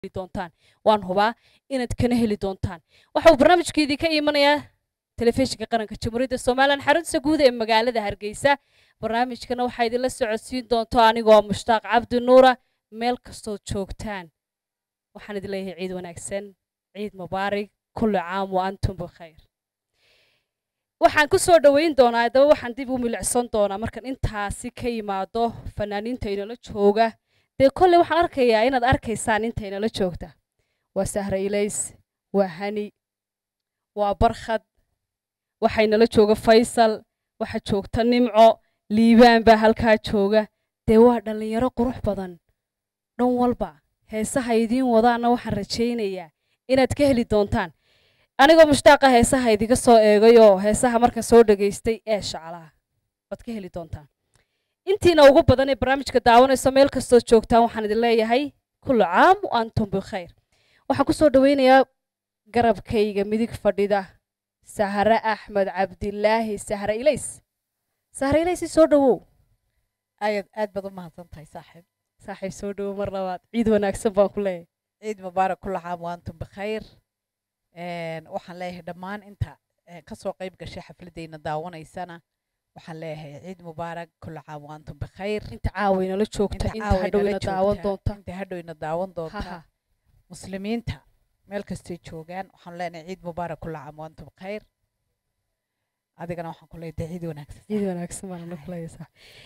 doontaan waan hubaa inaad kana heli doontaan waxa uu barnaamijka idinka imanayaa telefishinka qaranka jamhuuriyadda somalilan xarunta guud ee magaalada hargeysa barnaamijkana waxaa idinla socodsiin doonto anigoo mushtaaq cabdi nuura meel kastood joogtaan waxaan idin leeyahay ciid wanaagsan ciid mubaarig kulli caam wa antum bikhayr waxaan ku soo dhoweyn doonaa haddaba waxaan dib u milicsan doonaa markan intaasi ka yimaado fanaaniinta inala jooga dee kolley waxaan arkayaa inaad arkaysaan inta inala joogta waa sahra ilays waa hani waa barkhad waxaa inala jooga faysal waxaa joogta nimco liibaan baa halkaa jooga dee waa dhallinyaro qurux badan dhan walba heesaha idiin wadaana waxaan rajaynayaa inaad ka heli doontaan anigoo mushtaaqa heesaha idiga soo eegayoo heesaha marka soo dhegaystay ee shaclaha waad ka heli doontaan intiina ugu badan ee barnaamijka daawanayso meel kastood joogtaan waxaan idin leeyahay kullu caam wa antum bikhayr waxaan ku soo dhoweynayaa garabkayga midig fadhida sahre axmed cabdilaahi sahre ilays sahre ilays soo dhowow aad aad baad u mahadsan tahay saaxiib saaxiib soo dhowow mar labaad ciid wanaagsan baan ku leeyahay ciid mubaarak kulla caam wa antum bikhayr waxaan leeyahay dhammaan inta ka soo qayb gashay xafladeyna daawanaysana waxaan leeyahay ciid mubaarak kulla caam wa antum bikhayr inta caawaynala joogta inta hadhowina daawan doonta inta hadhowina daawan doonta muslimiinta meel kastay joogaan waxaan leenahay ciid mubaarak kulla caam wa antum bikhayr adigana waxaan ku leeyahay ciid wanaagsan ciid wanaagsan baan la kuleeysaa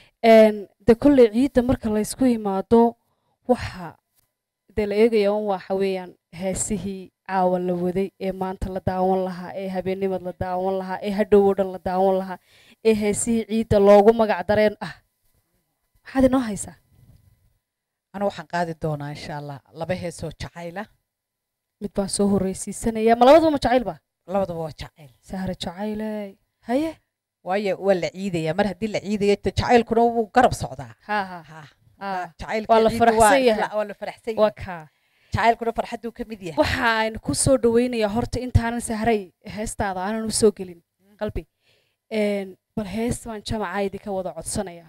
de kolley ciidda marka laysku yimaado waxa dee la eegaya un waxa weeyaan heesihii caawa la waday ee maanta la daawan lahaa ee habeennimad la daawan lahaa ee hadhow oo dhan la daawan lahaa ee heesihii ciidda loogu magac dareen ah maxaad inoo haysaa anu waxaan qaadi doonaa insha allah laba heesoo jacayla mid baan soo horreysiisanaya ma labaduba ma jacayl ba labadaba waa jacayl sahre jacayley haye waayo waa la ciidaya mar haddii la ciidayo jacaylkuna wuu garab socdaa ha ha ha Ah, waa la faraxsan yahay waa la faraxsan waa yahay kaa jacaylkuna farxaduu ka mid yahay waxa aan ku soo dhaweynayaa horta intaanan sahray heestaada aanan u soo gelin qalbi Een, bal hees baan jamaca idinka wada codsanaya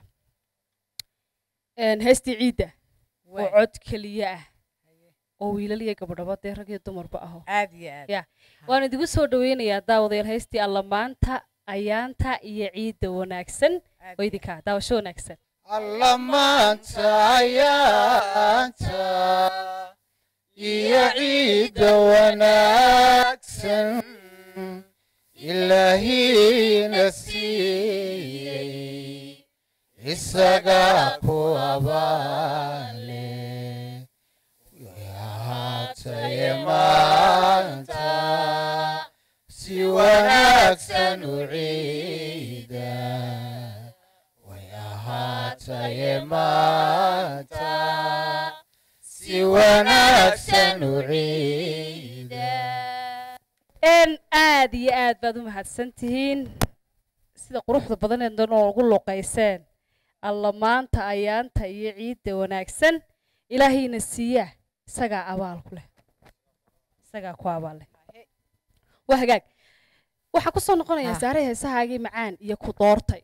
Een, heestii ciidda oo Waay. cod keliya ah oo wiilal iyo gabadhaba dee rag iyo dumarba aho aad iyo aad Ya. waan idigu soo dhaweynayaa daawadayaal heestii allamaanta ayaanta iyo ciidda wanaagsan aad oo idinkaa daawasho wanaagsan allamaanta ayaanta iyo ciidda wanaagsan ilaahina siiyey isagaa ku abaale haataye maanta si wanaagsan u ciida way ahaataye maanta si wanaagsan u ciida n aad iyo aad baad u mahadsan tihiin sida quruxda badaneed noogu luqayseen alla maanta ayaanta iyo ciidda wanaagsan ilaahayna siiyaa isagaa abaal ku leh isagaa ku abaal leh waa hagaag waxaa ku soo noqonayaa Ah. saare heesahaagii macaan iyo ku doortay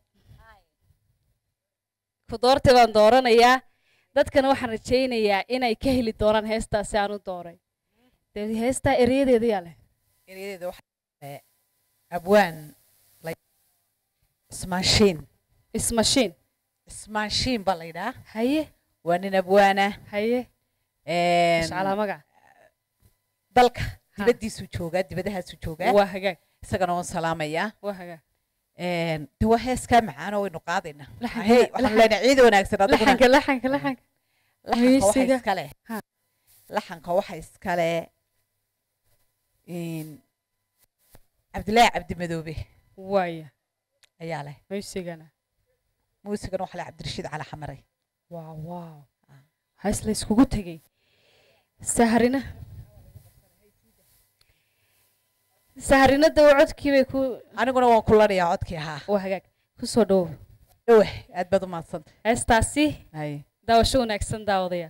ku doortay baan dooranayaa dadkana waxaan rajaynayaa inay ka heli doonaan heestaasi aan u dooray dee heestaa ereyadeeda yaa leh eryadeeda waxaa abwaan la- ismaanshiin ismashiin ismaanshiin baa la yidhaha haye waa nin abwaana haye een, ishcalaa magac dalka dibaddiisuu joogaa dibadahaasuu joogaa waa hagaag isagana waan salaamayaa waa hagaag Een, de waa heeskaa macaano waynu qaadaynaa Laxanka- Hey, waxaan laxan- leenahay ciid wanaagsan adiguna laxanka laxanka laxanka laxanka waxa Miisiga. iskale Ha. laxanka waxa iskale een, cabdilaahi cabdimadoobe waaya ayaa leh maysigana muusigana waxa leh cabdirashiid cali xamare waaw waaw hays la iskugu tegey saharina saharina dawo codkii bay ku aniguna waan ku lanayaa codkii ahaa waa hagaag ku soo dhowow dhoweh aad baad u mahadsanta heestaasi hay daawasho wanaagsan daawadaya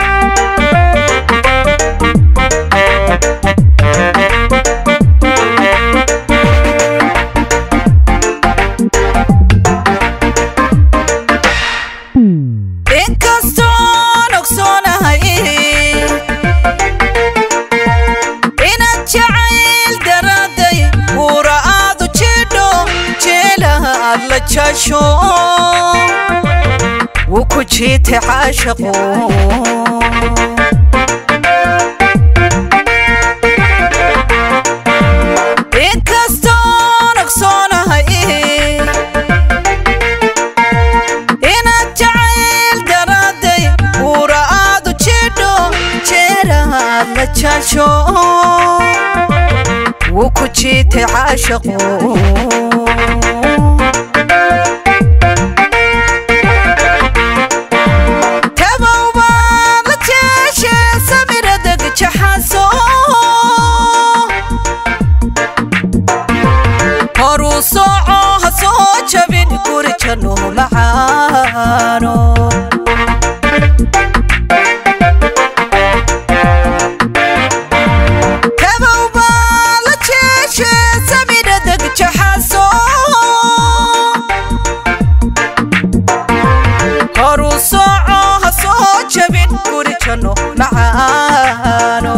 Thank jeeraad la jaasho wuu ku jiitay caashaqu inkastoon ogsoonahay inaad jacayl daraaday uura aad u jidho jeeraad la jaasho wuu ku jiitay caashaqu tabow baad la jeeshe samiradeg jaxaso horuu sooco ha soo jabin guri janno macaano tabow baad la jeeshe samiradeg jaxaso horuu sooco ha soo jabin guri janno macaano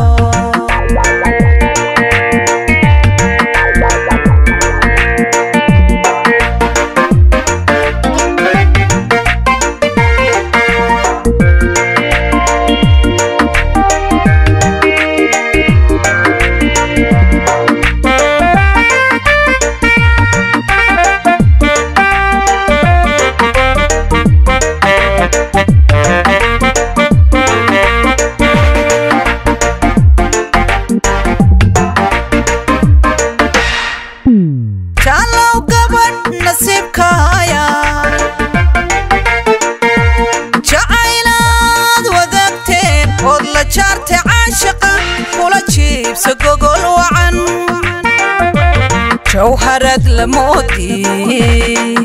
jaallow gabadh nasiibkaaya jacaylaad wadaagteen ood la jaartay caashaqa kula jiibsa gogol wacan jawharad la moodii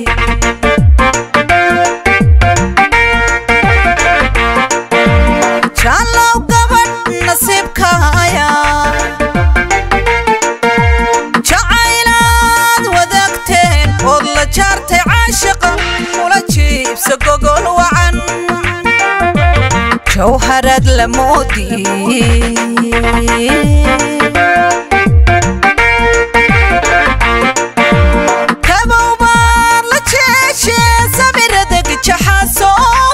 jaallow gabadh nasiibkaaya jacaylaad wadaagteen ood la jaartay caashaqa kula jiibsa gogol wacan jawharad la moodii kabow baad la jeeshe samiradeg jaxaso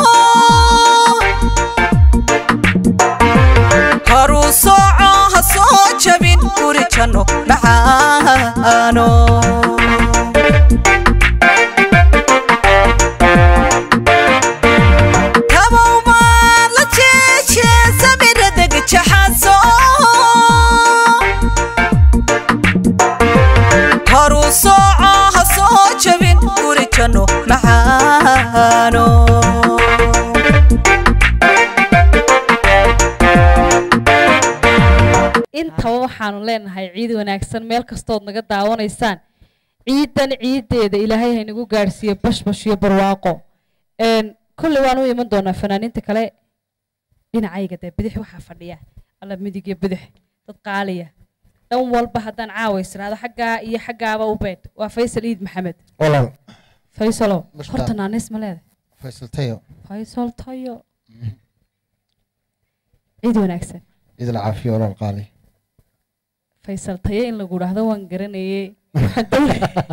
horuu sooco ha soo jabin guri janno macaano kabow baad la jeeshe samiradeg jaxaso horuu sooco ha soo jabin guri janno macaano intaba waxaanu leenahay ciid wanaagsan meel kastood naga daawanaysaan ciidan ciideeda ilaahay haynagu gaadhsiiyo bashbash iyo barwaaqo Een, kolley waan u iman doonaa fanaaniinta kale dhinacayga dee bidix waxaa fadhiya alla midig iyo bidix dad qaaliya dhan walba haddaan caawaysnaado xaggaa iyo xaggaaba u beedh waa faysal iid maxamed walaal faysalo Mushtaaq. horta naanis ma leedahay faysal tayo faysal tayo ciid wanaagsan idil caafiyo walaal qaali faysal tayo in lagu dhahdo waan garanayay Waxaan doonay-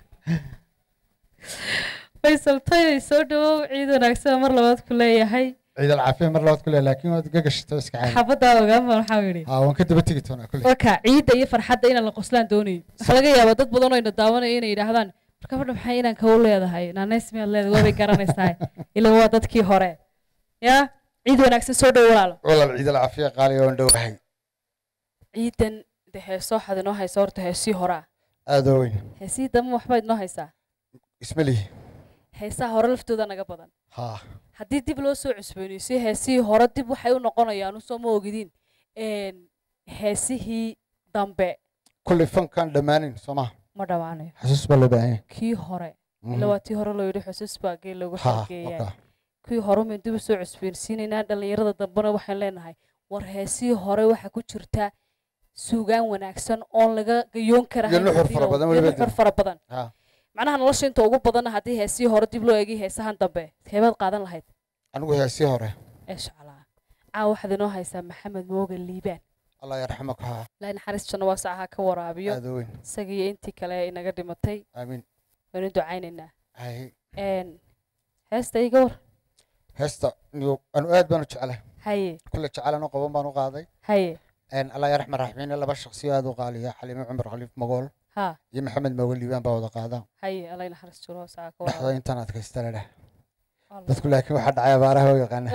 faysal tayo soo dhawow ciid wanaagsan mar labaad ku leeyahay ciidal caafiya mar labaad kule laakiin waad gagashito iska caadi xabadaa ogaanbaan waxaa yidhi haa waan ka daba tegi doonaa kule waka ciidda iyo farxadda inaan la qoslaan doonayo waxaa laga yaabaa dad badan oo ina daawanaya inay yidhaahdaan marka fadha maxay inaan kagu leedahay naaneys miyaad leedahay waabay garanaysaa ilaa waa dadkii hore yaa ciid wanaagsan soo dhow walaalo walaal ciidal caafiya qaali waan dhowahay ciidan de heesoo waxaad inoo haysa horta heesii horaa aad oo weyn heesihii dambe waxbaad inoo haysaa isma lihi heesaha hore laftooda naga badan haa haddii dib loo soo cusboonaysiyo heesihii hore dib waxay u noqonayaan usoo ma ogidin een, heesihii dambe kulley fankaan dhammaanin soo maha ma dhammaanayo xasuus baa loo baahan yahay kii hore ila waa tii hore loo yidhi xusuus baa gee lagu haa xalgeeyaa markaa kuwii hore maynu dib u soo cusboonsiinaynaa dhallinyarada dambena waxaan leenahay war heesihii hore waxaa ku jirta suugaan wanaagsan oon laga gayoon kara Iyo nuxur fara badan weliba nuxur dib. fara badan haa macnaha nolosha inta ugu badanna haddii heesihii hore dib loo eegay heesahan dambe keebaad qaadan lahayd anigu heesii hore eeshcalaa caawa waxaad inoo haysaa maxamed moogan liibaan allah yarxamak haa ilaahay naxariis janno waa sacaha ka waraabiyo aad oo weyn isagiiyo intii kale inaga dhimatay aamiin waynu ducaynaynaa Hay, Een, heesta iga war heesta niyo anu aad baan u jeclahay haye kulle jecelan oo qaban baan u qaaday haye Een, allah ya raxman raxiimiin laba shakhsiyo aad u qaaliya xaliime cumar khaliif magool ha iyo maxamed magool liibaan baa wada qaada haye alla naxariis jiro saa ka dhexda wada intaan adkaysta la dheh dadku laakiin waxaa dhacay abaaraha oo yaqaana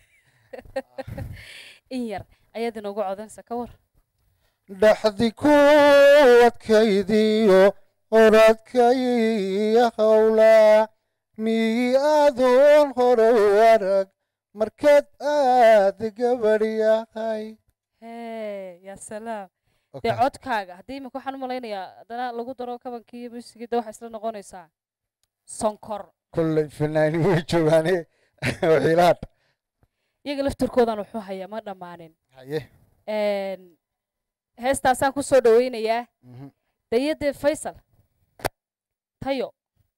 in yar ayaad inoogu codanaysa ka war dhaxdi ku adkaydiyo oradkaiyo howla miyi adoon hore arag markaad aad gabadh yahay hee yaa salaam dee codkaaga haddii imika waxaan u malaynayaa haddana lagu daro kabankii iyo muusigida waxaa isla noqonaysaa sonkor kulley finaani way joogaane waxiilaad iyaga laftirkoodan wuxuu hayaa ma dhammaanin haye Een, heestaasaan ku soo dhawaynayaa mhm. dayadee faysal tayo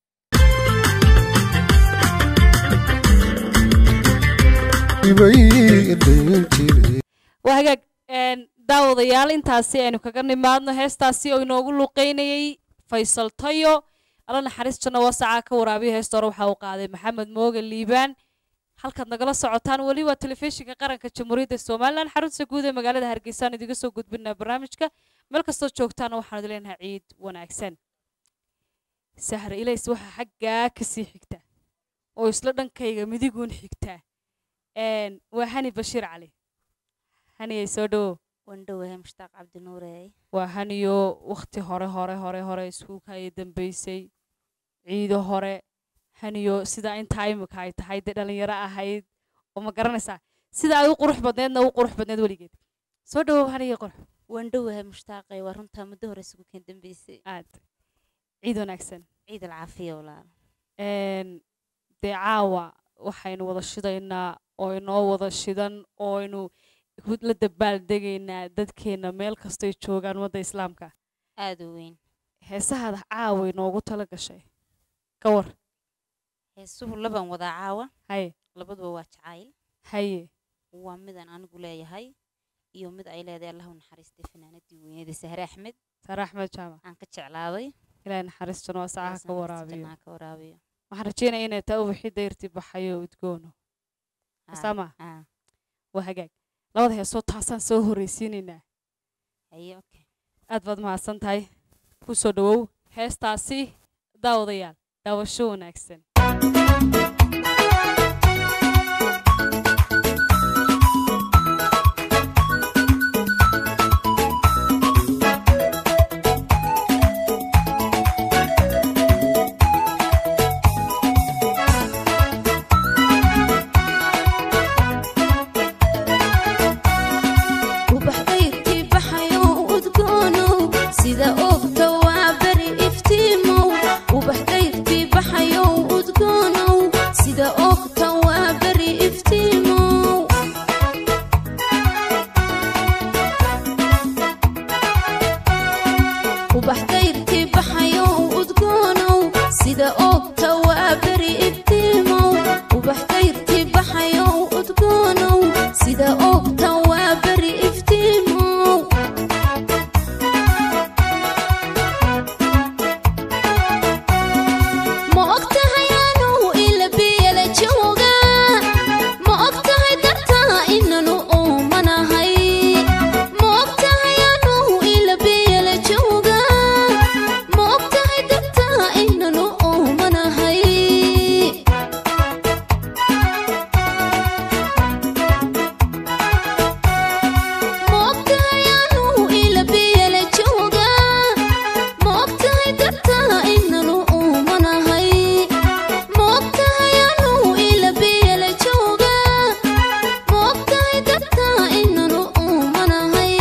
waa hagaag een, daawadayaal intaasi aynu kaga nimaadno heestaasi oo inoogu luqeynayay faysal tayo alla naxariistana wasacaa ka waraabiyo heesta hore waxaa uu qaaday maxamed mooge liibaan halkaad nagala socotaan weli waa telefishinka qaranka jamhuuriyadda somalilan xarunta guud ee magaalada hargeysa aan idiga soo gudbinaa barnaamijka meel kastoo joogtaana waxaan idin leenahay ciid wanaagsan sahra ilays waxaa xaggaa kasii xigta oo isla dhankayga midiguun xigtaa Een, waa hani bashiir cali haniyay soo dhowow wandhowahay mushtaaq cabdinuureey waa haniyo wakhti hore hore hore hore iskuulka ay dambeysay ciido hore haniyo sidaa intaa imika ay tahay dee dhalinyaro ahayd oo ma garanaysaa sida ay u qurux badneedna u qurux badneed weligeed soo dhowow haniyo qurux wandhowahay mushtaaqay waa runtaa muddo hore isugu keen dambeysay aad ciid wanaagsan ciid alcaafiya walaal Een, dee caawa waxaynu wada shidaynaa oo inoo wada shidan oo aynu ku- la dabaaldegaynaa dadkeena meel kastay joogaan wadda islaamka aada u weyn heesahaada caawa inoogu tala gashay ka war heesuhu laban wadaa caawa haye labaduba waa jacayl haye waa midaan anigu leeyahay iyo mid ay leedahay allahu naxariistay fanaanadii weyneeda sahre axmed sare axmed jaamac aan ka jeclaaday ilaahay naxariistana waa sacaha ka waraabiyo jannaa ka waraabiyo waxaan rajeynaya inay taa ubaxii dayrtii baxayo udgoono Ah, sama ah, waa hagaag labada heesoo taasaan soo horreysiinaynaa haye okay aad baad mahadsan tahay ku soo dhowow heestaasi daawadayaal daawasho wanaagsan ubax qaybkii baxayo udgoonow sida ogta waa beri iftiimow ubax qaybkii baxayo udgoonow sida ogta waa beri iftiimow ubax qaybkii baxayo udgoonow sida ogta waa beri iftiimow ubax qaybkii baxayo udgoonow sida ogta waa beri iftiimow ma ogtahay anuu ila biyala jooga ma ogtahay dartaa inanu uumanahay ma ogtahay anuu ila biyala jooga ma ogtahay dartaa inanu uumanahay ma ogtahay anuu ila biyala jooga ma ogtahay dartaa inanu uumanahay ma ogtahay anuu ila biyala jooga ma ogtahay dartaa inanu uumanahay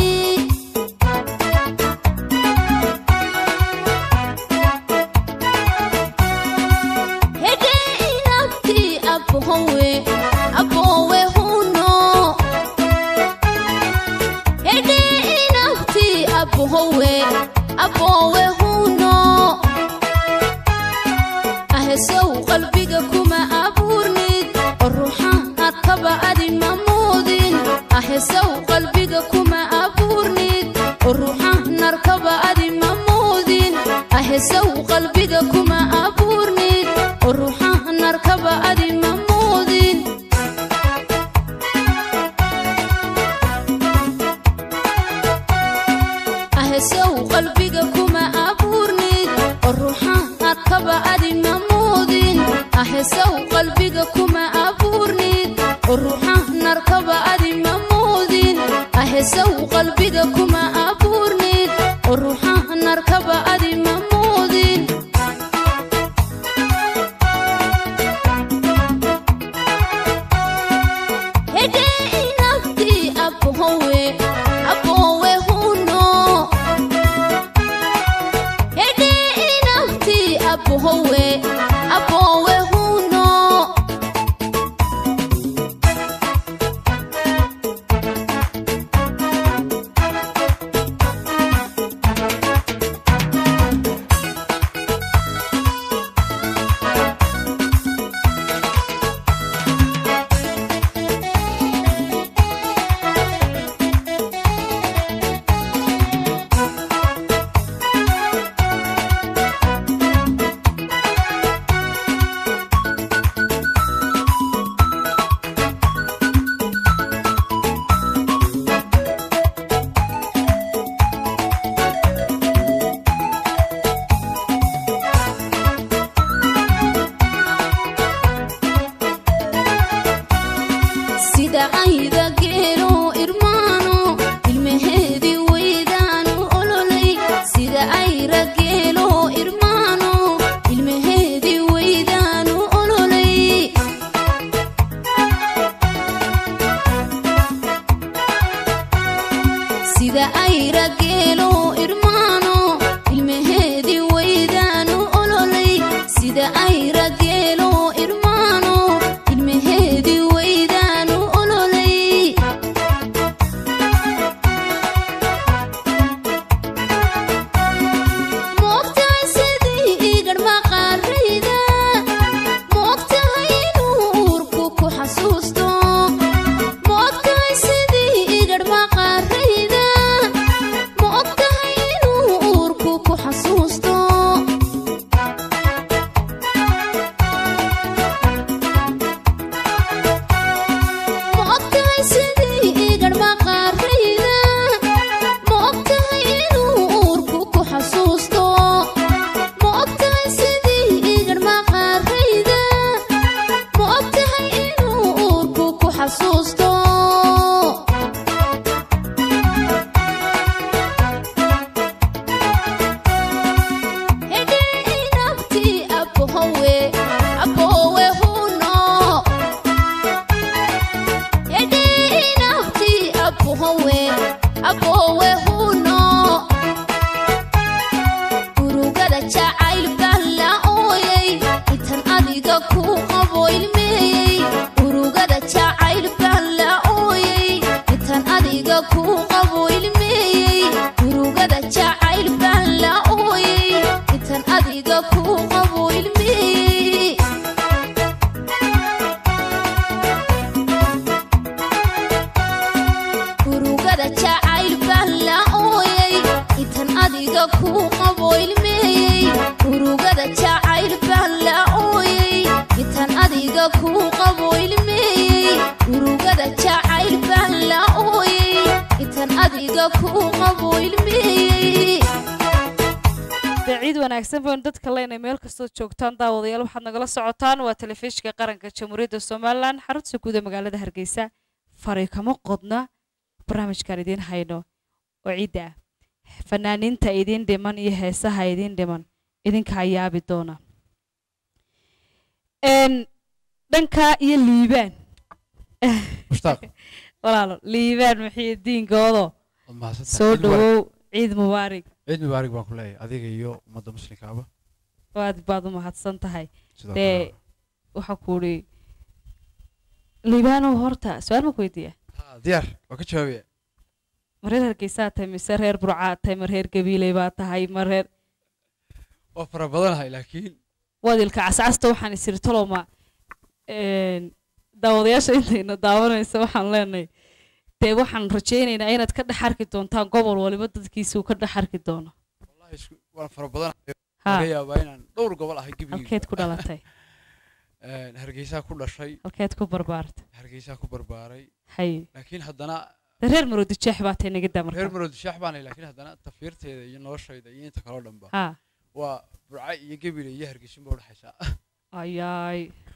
hede inabtii abhowe aboowe huno hede inabtii abhowe aboowe huno ahesow qalbiga kuma abuurnid oo ruuxaad kaba adi mamuudin ahesow qalbiga kuma abuurnid oo ruuxaad narkaba adi mamuudin ahesow qalbiga kuma abuurnid aheesow qalbiga kuma abuurnid oo ruuxa narkaba adi ma muudin aheesow qalbiga kuma abuurnid oo ruuxa narkaba adi ma muudin hedhee inabtii abbohowe abbowe huno hedhee inabtii abbohowe abbowe huno sida ayda geelo irmaano ilmaheedii weydaanu ololay sida ayra geelo irmaano ilmaheedii weydaanu ololay sida ayra geelo irmaano ilmaheedii weydaanu ololay sida ayra geelo irmaano ilmaheedii weydaanu ololay moogtahay sidii igadh maqaarayda moogtahay inuu uurku ku xasuusto moogtahay sidii igadh maqaarayda moogtahay inuu uurku ku xasuusto moogtahay sidii igadh maqaarayda moogtahay inuu uurku ku xasuusto moogtahay sidii igadh maqaarayda moogtahay inuu uurku ku xasuusto hedhee inabtii abbohowe abbowe huno hedhee inabtii abbohowe abbowe huno urugada jacayl baan la ooyay intan adiga ku qabo ilmeeyey urugada jacayl baan la ooyay intan adiga ku qabo ilmeeyey urugada jacayl baan la ooyay intan adiga ku qabo ilmeeyey urugada jacayl baan la ooyay intan adiga ku qabo ilmeeyey urugada jacayl baan la ooyay intan adiga ku qabo ilmeeyey urugada jacayl baan la ooyay intan adiga ku qabo ilmeeyey dee ciid wanaagsan baynu dadka leenahay meel kastood joogtaan daawadayaal waxaad nagala socotaan waa telefishinka qaranka jamhuuriyadda somalilan xarunta guud ee magaalada hargeysa fari kama qodna barnaamijkaan idiin hayno oo ciidda ah fanaaniinta idiin dhiman iyo heesaha idiin dhiman idinkaa yaabi doona n dhankaa iyo liibaan mushtaaq walaalo liibaan maxii diinkoodo waad mahadsantahay. soo Ciid mubaarak. dhawow ciid mubaarig ciid mubaarak baan ku leeyahay adiga iyo ummadda muslimkaaba aad baad u mahadsan tahay sidoo dee kale waxaa ku idhi liibaanow horta su-aal ma ku weydiiya Ha, diyaar waa ka jawaabaya ma reer hargeysaa tahay mise reer burcaa tahay ma reer gabiiley baa tahay ma reer waa fara badanahay laakiin wadilka cascasta waxaan isiri toloma daawadayaasha intayna daawanaysa waxaan leenahay dee waxaan rajaynaynaa inaad ka dhex arki doontaan gobol waliba dadkiisuu ka dhex arki doono wallahi isku waan fara badanahay ha laga yaabaa inaan dhowr gobol ahay halkeed ku gebigiisa dhalatay hargeysaa ku dhashay halkeed ku barbaartay hargeysaa ku barbaaray hay laakiin haddana dee reer maroodi jeex baa tay naga daa reer marka maroodi shaax baanay laakiin haddana tafiirteeda iyo noloshayda iyo inta kaloo dhanba ha waa burca iyo gebile iyo hargeysin ba udhexaysaa ayaay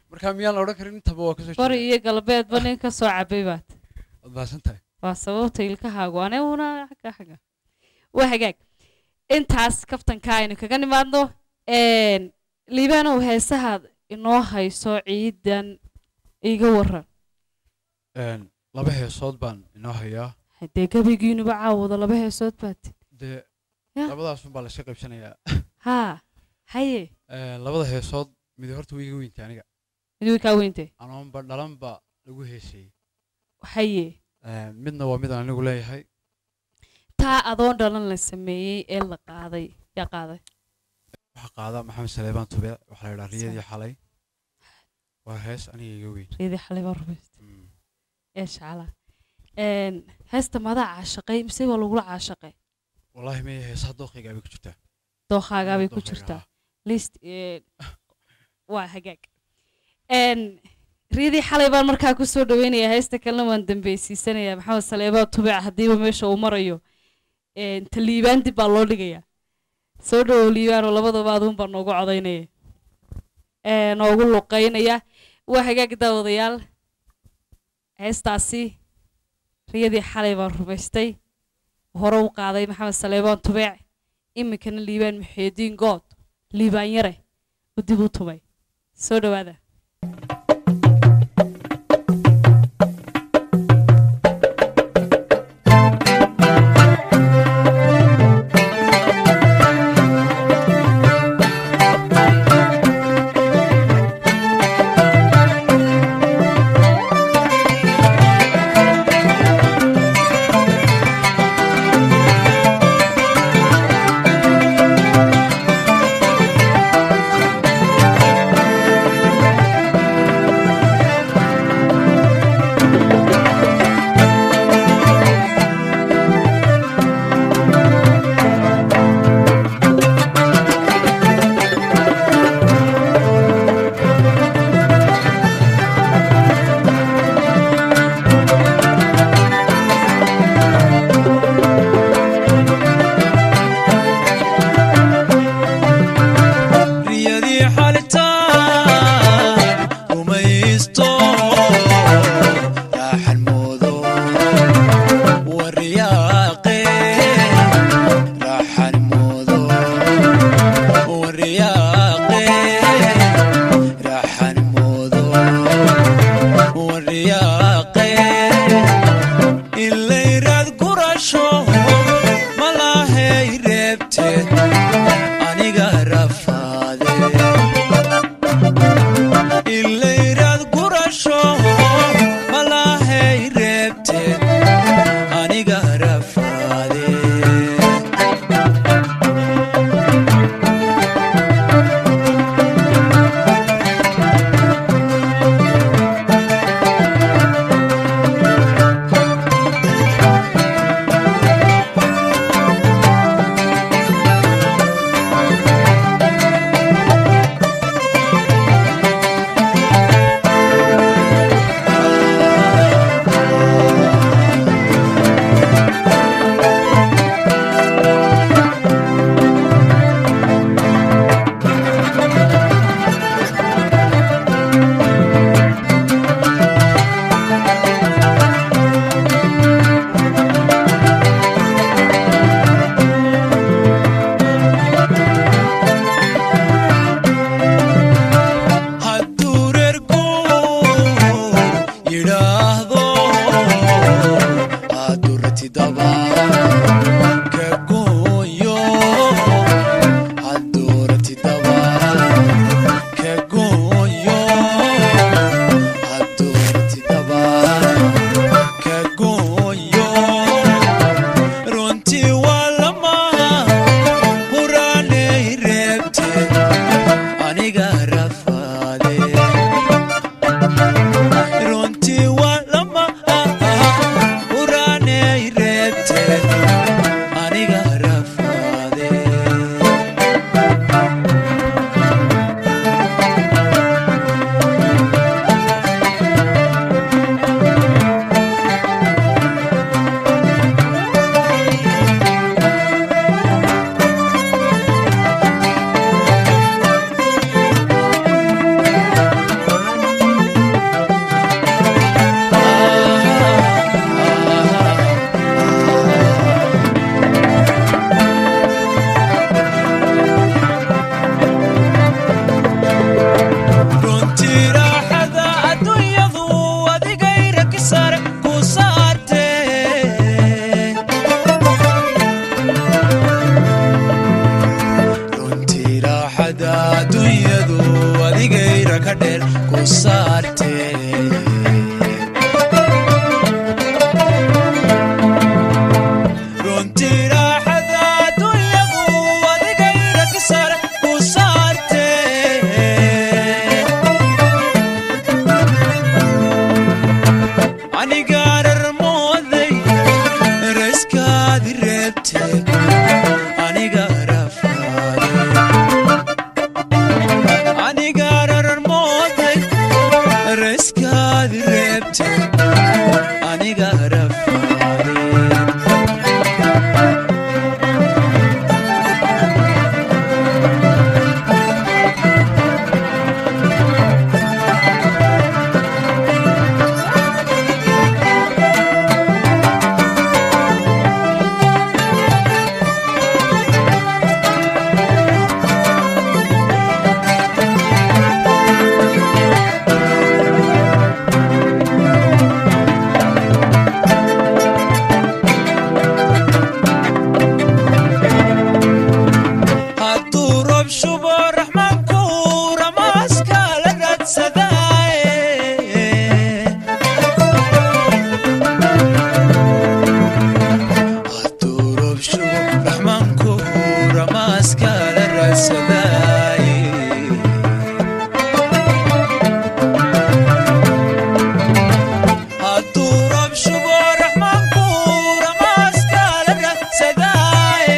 marka miyaan la odhan karin intaba waa kasoo bari jeeda iyo galbeedba nin ka soo cabay baad waad mahadsan tahay waa sababta ilkahaagu aniguna xagga xagga waa hagaag intaas kaftanka aynu kaga nimaadno een, liibaanow heesahaad inoo hayso ciidan iga waran Een, laba heesood baan inoo hayaa haddee gabaygiinuba caawada laba heesood baad dee Ya. labadaasun baa lasii qaybsanayaa haa haye Een, labada heesood mid horta wiiga weynta aniga midwey kaa weyntay anoonba dhalanba lagu heesayey haye Een, midna waa midaan anigu leeyahay taa adoon dhalan la sameeyey ee la qaaday yaa qaaday waxaa qaada maxamed saleebaan tube waxaa la yidhaha riyadii xalay waa hees aniga iga weyn reedii xalay baa rumaysta Mm. ee shacala een heesta madaa caashaqay mise waa lagula caashaqay wallaahi maya heesaha dooqayga bay ku jirtaa dookhaagaa bay ku Dooqayga, jirtaa ah. list ee, waa hagaag een riidii xalay baan markaa ku soo dhaweynayaa heesta kalena waan dambeysiisanayaa maxamed saleebaa tubic haddiiba meesha uu marayo een ta liibaan dib baa loo dhigayaa soo dhawow liibaanoo labadaba aduun baa noogu codaynaya ee noogu luqaynaya waa hagaag daawadayaal heestaasi riyadii xalay baan rumaystay hore u qaaday maxamed saleebaan tubeec iminkana liibaan muxeediin good liibaan yare u dib u tumay soo dhowaada Thank raadsadaaye hadduu roob shubo raxmaanku ramaaskaala raadsadaaye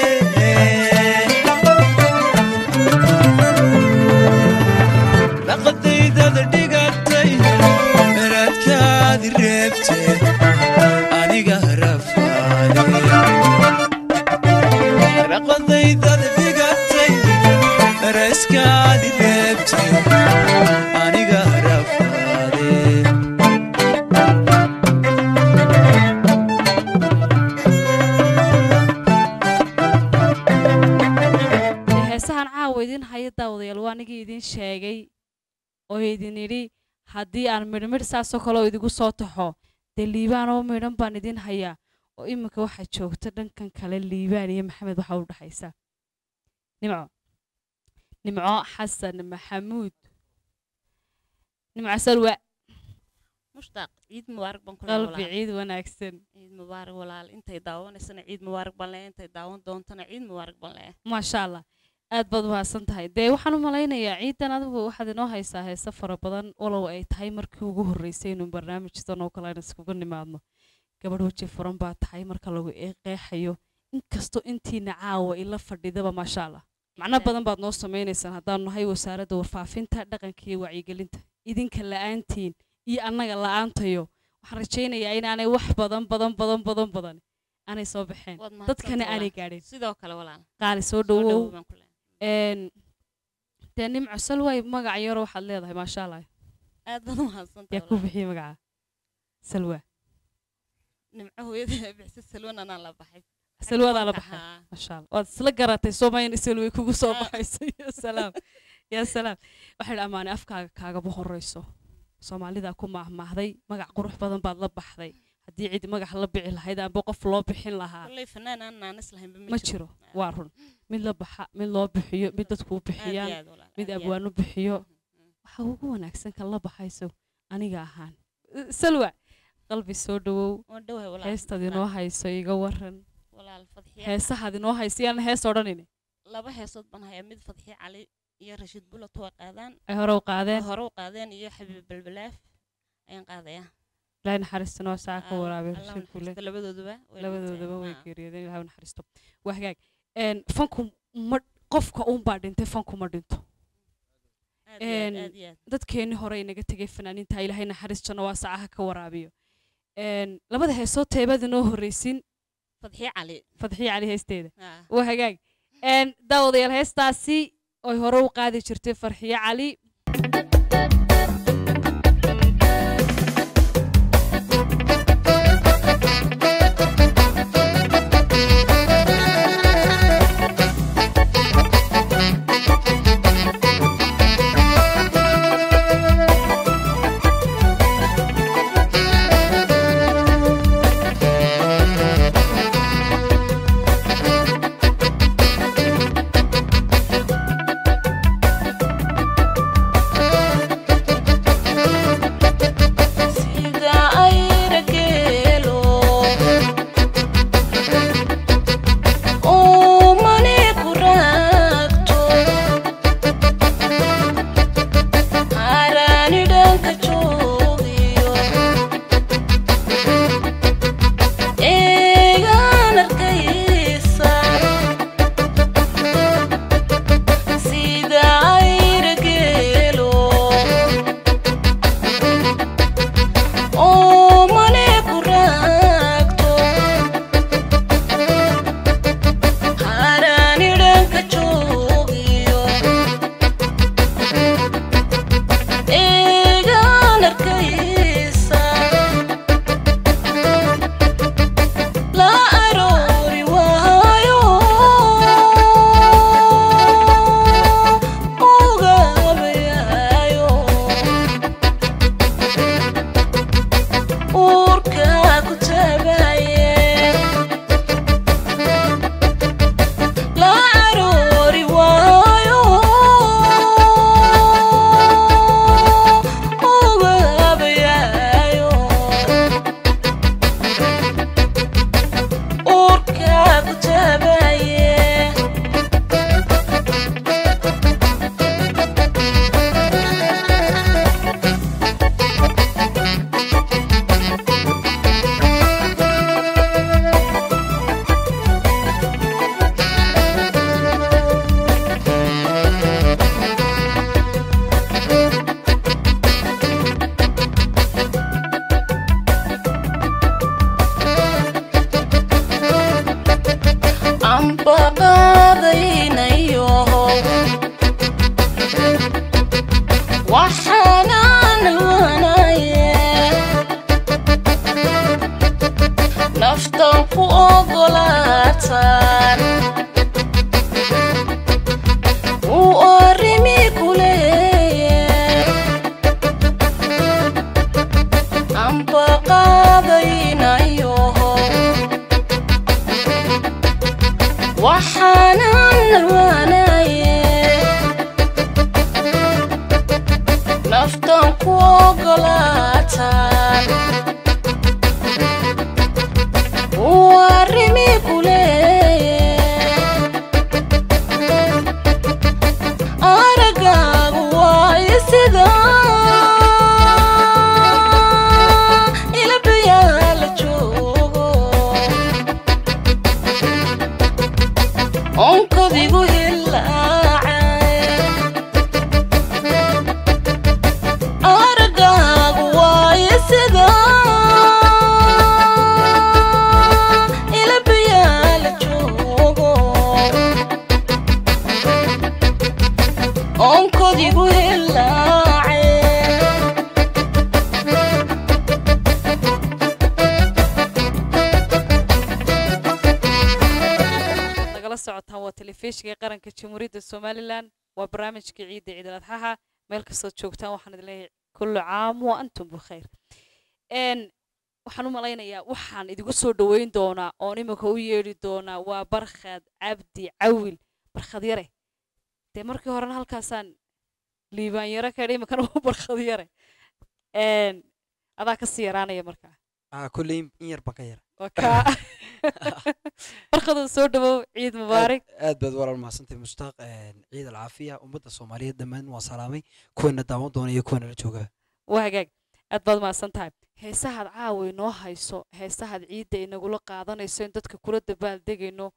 naqadaydada dhigatay meradkaadi reebtee aniga rafaade naqadaydada dhigatay meraskaadi reebtee aniga rafaade dee heesahan caawa idin haya daawadayaal waa anigii idin sheegay oo idin idhi haddii aan midhmidh saasoo kale oo idigu soo taxo dee liibaan oo midhan baan idin hayaa oo iminka waxaa joogta dhankan kale liibaan iyo maxamed waxaa u dhexaysa nimco nimco xasan maxamuud nimco salwa mushtaaq ciid mubaarak baan kula qalbi ciid wanaagsan ciid mubaarak walaal intay daawanaysana ciid mubaarak baan leeyahay intay daawan doontana ciid mubaarak baan leeyahay maasha allah aad baad mahadsan tahay dee waxaan u malaynayaa ciidan adigu waxaad inoo haysaa heese fara badan walow ay tahay markii ugu horreysay inuu barnaamijtan oo kale aan iskugu nimaadno gabadh weji furan baa tahay marka lagu qeexayo inkastoo intiina caawa ila fadhidaba maasha allah macno badan baad noo samaynaysaan haddaanu nahay wasaaradda warfaafinta dhaqanka iyo wacyigelinta idinka la'aantiin iyo annaga la'aantayo waxaan rajaynayaa inaanay wax badan badan badan badan badan aanay soo baxeen Waad dadkana mahadsantahay aanay walaal. gaadhin sidoo kale walaal qaali soo soo dhowow dhowow baan ku leeyahay een dee nimco salway magac yaro waxaad leedahay maasha allah aad baad u mahadsantahay yaa ku walaal. bixiyey magaca salwa nimco hooyada bixisa salwan anaan la baxay salwadaa la Xagga baxay haa. maasha allah waad isla garatay soomayn salway kugu soo Ah. baxayso ya salaam ya salaam waxay ammaanay afkaaga kaagaba horreyso soomaalidaa ku maahmaahday magac qurux badan baad la baxday haddii cid magac la bici lahayd amba qof loo bixin lahaa kolley fanaan aan naanis lahaynba ma jiro waa run mid la baxa mid loo bixiyo mid dadku u Aad iyo bixiyaan aad walaal, mid aad iyo aad. abwaanu bixiyo waxa ugu wanaagsan kan la baxayso aniga ahaan Uh, salwa qalbi soo dhowow waan dhowahay walaal heestaad inoo hayso iga waran walaal fadxiya heesahaad inoo hayso yaan hees odhanine laba heesood baan hayaa mid fadxiya cali iyo rashiid bulat waa qaadaan ay hore u qaadeen hore u qaadeen iyo xabiib balbalaaf ayaan qaadayaa ilaahay naxariistana waa saa ka Ah, waraabay Allah rashid kule naxariisto labadooduba way labadoodaba way dhinteen. geeriyoodeen ilaahay u naxariisto waa hagaag een fanku ma qofka uunbaa dhintay fanku ma dhinto Ah, aad iyo aad, een, aad iyo aad. dadkeennii hore inaga tegay fanaaniinta ilaahay naxariis janno waa sacaha ka waraabiyo een labada heesoo teebad inoo horreysin fadxiya cali fadxiya cali heesteeda Ah. waa hagaag een daawadayaal heestaasi oy hore u qaadi jirtay farxiyo cali Thank ogolaataan uu arrimi ku leeyahay amba qaadaynayoho waxaanan narwaanaye naftan ku ogolaataan uu arrimi ku leeyahay aragaagu waayo sida ilabayaa la joogo onkodigu hilaacay aragaagu waayo sida ilabayaa la joogo onkodigu hilaacay nagala socotaan waa telefishinka qaranka jamhuuriyadda somalilan waa barnaamijka ciidda ciidal adxaha meel kastood joogtaan waxaan idin leeyahay kullu caam wa antum bikhayr n waxaan u malaynayaa waxaan idigu soo dhoweyn doonaa oon iminka u yeedhi doonaa waa barkhad cabdi cawil barkhad yare dee markii horena halkaasaan liibaan yare ka idhi iminkana waa barkhad yare n adaa kasii yaraanaya markaa ah kulley in yar baan ka yara waa kaa barkhadoo soo dhawow ciid mubaarak aad baad walaal mahadsantahay mushtaaq ciid alcaafiya ummadda soomaaliyeed dhammaan waan salaamay kuwana daawan doona iyo kuwana la joogaa waa hagaag aad baad mahadsan tahay heesahaad caawa inoo hayso heesahaad ciidda inagula qaadanayso in dadka kula dabaaldegayno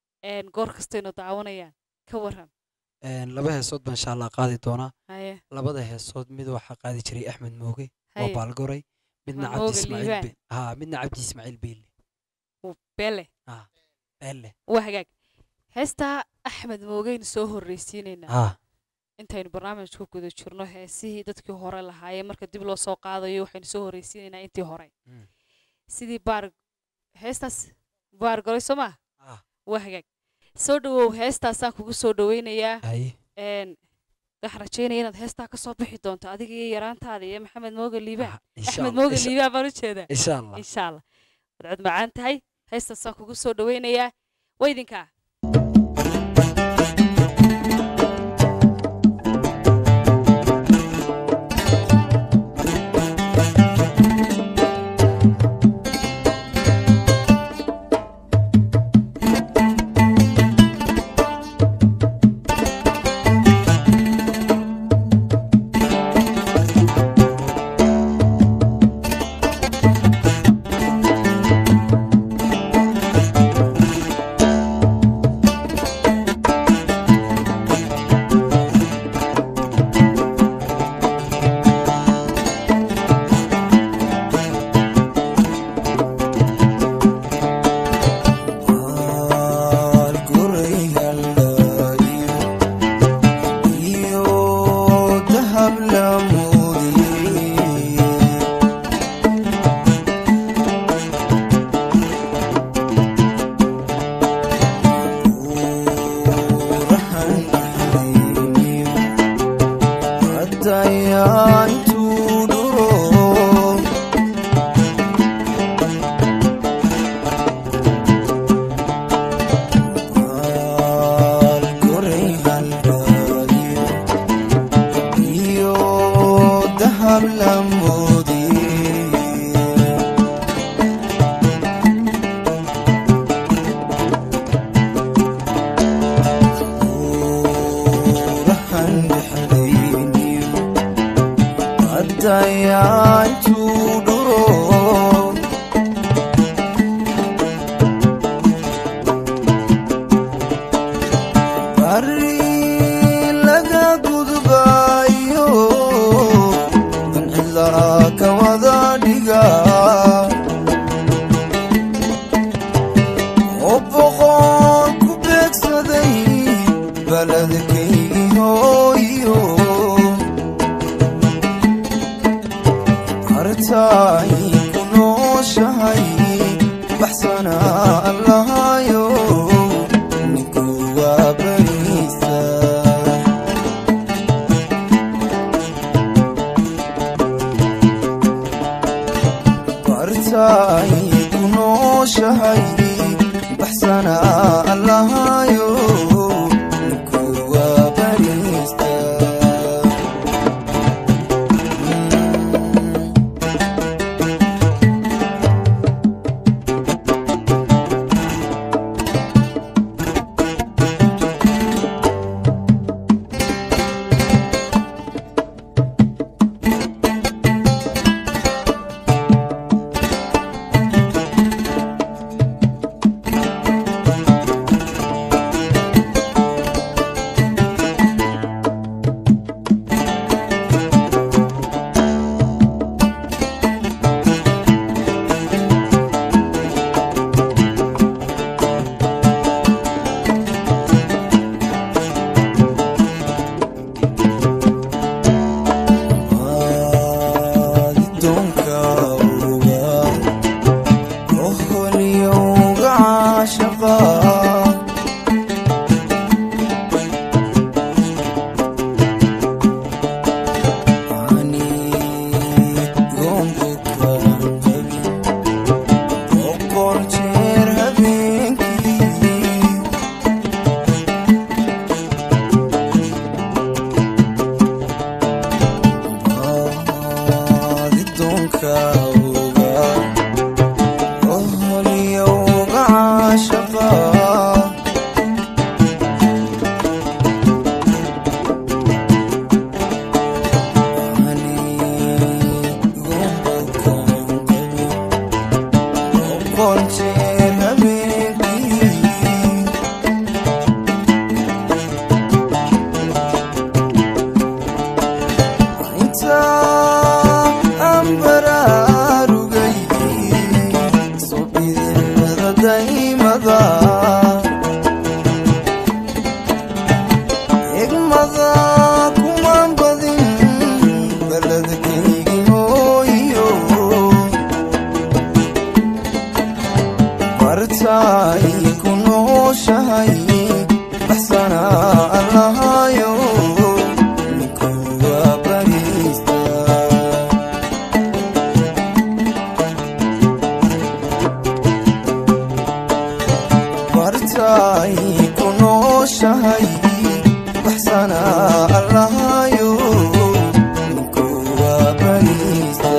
n goor kastaynu daawanayaan ka waran Een, laba heesood baan insha allah qaadi doonaa haye labada heesood mid waxaa qaadi jiray axmed mooge waa haye baalgoray midna Axmed cabdi Mooge ismaaciil Liibaan. Be- haa midna cabdi ismaaciil beelle uu beele beelle waa hagaag heestaa axmed moogeynu soo horreysiinaynaa haa intaynu barnaamijka ku guda jirno heesihii dadkii hore lahaayeen marka dib loo soo qaadayo waxaynu soo horreysiinaynaa intii hore Mm. sidii baar heestaas baar golay soo maa Ah. waa hagaag soo dhawow heestaasaan kugu soo dhaweynayaa haye n waxaan rajeynaya inaad heestaa ka soo bixi doonto adiga iyo yaraantaada iyo maxamed mooge liibaan Ah, insha axmed Allah, mooge insha- liibaan baan u jeedaa insha allah insha allah waad cod macaan tahay heestaasaan kugu soo dhaweynayaa waa idinkaa hartaay ku nooshahay baxsanaa barakawga oholiyowga caashaqa qoljeer habeenkii inta aan baraarugay subidilmada daymada egmada kumaan badin baladkaygi hooyo bartaay ku nooshahay baxsana allahayo ninkuwa bariista bartaay ku nooshahay baxsana allahayo